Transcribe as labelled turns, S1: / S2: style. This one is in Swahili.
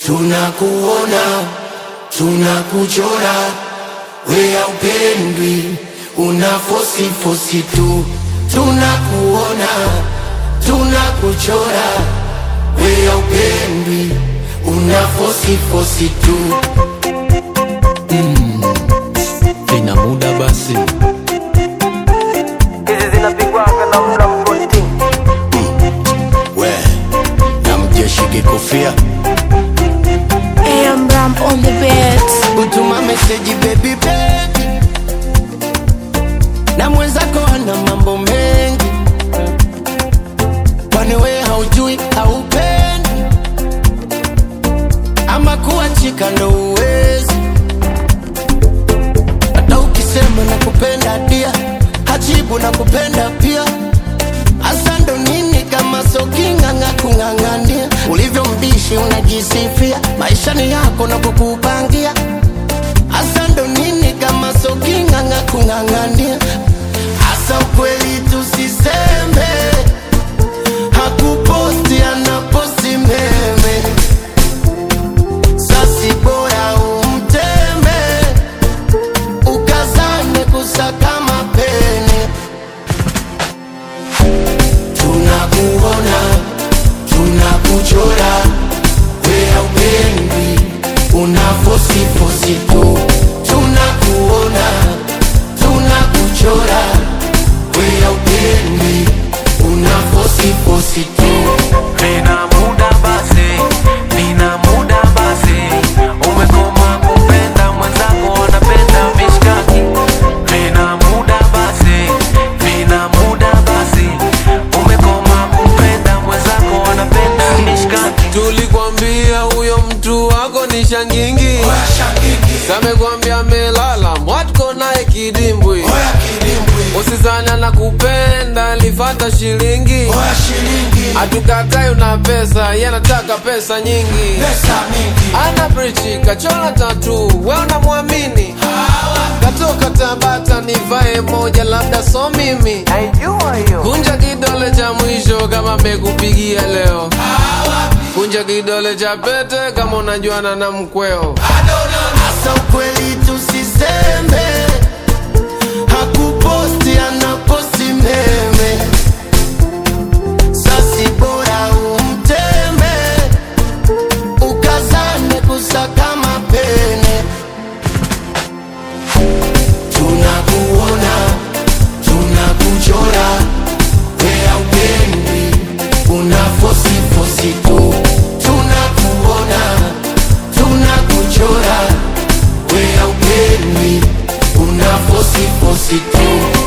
S1: tunakuona, tunakuchora, we upendwi, una fosi fosi tu, tunakuona, tunakuchora, we upendwi, una fosi fosi tu.
S2: Vina muda basi,
S3: hizi zinapigwaga na mla mkonti
S1: We na mjeshi kikofia
S4: AM Ram on the beat.
S1: utuma meseji baby baby, na mwenzako ana mambo mengi, kwani we haujui haupendi, ama kuachika ndo uwezi, hata ukisema na kupenda dia hajibu na kupenda pia Asa ndo nini kama soking'ang'a kung'ang'ania ulivyo mbishi unajisifia maisha ni yako na kukupangia Asa ndo nini kama soking'ang'a kung'ang'ania Asa ukweli tusiseme hakuposti anaposti meme sasi bora umteme ukazane kusaka mapene tunakuona, tunakuchora, we upendi, una fosi fosi tu. Tunakuona, tunakuchora, we upendi, una fosi fosi tu.
S3: nina muda basi nina muda basi umekoma kupenda mwenzako anapenda mishkaki nina muda basi nina muda basi umekoma kupenda mwenzako anapenda mishkaki
S2: tulikwambia huyo mtu wako ni shangingi, samekwambia melala mwatko naye kidimbwi, usizana na kupenda lifata shilingi, hatukatai una pesa, yanataka pesa nyingi, ana brichi kachola tatu, we unamwamini katoka Tabata nivae moja, labda so mimi
S3: naijua hiyo
S2: Kunja kidole cha mwisho kama mekupigia leo. Kunja kidole cha pete kama unajuana na mkweo.
S1: Asa ukweli tusiseme, hakuposti anaposti meme. Sasi bora umteme, ukazane kusaka mapene. Tunakuona, tunakuchora, wea upendi, una fosi fosi tu. Tunakuona, tunakuchora, wea upendi, una fosi fosi tu.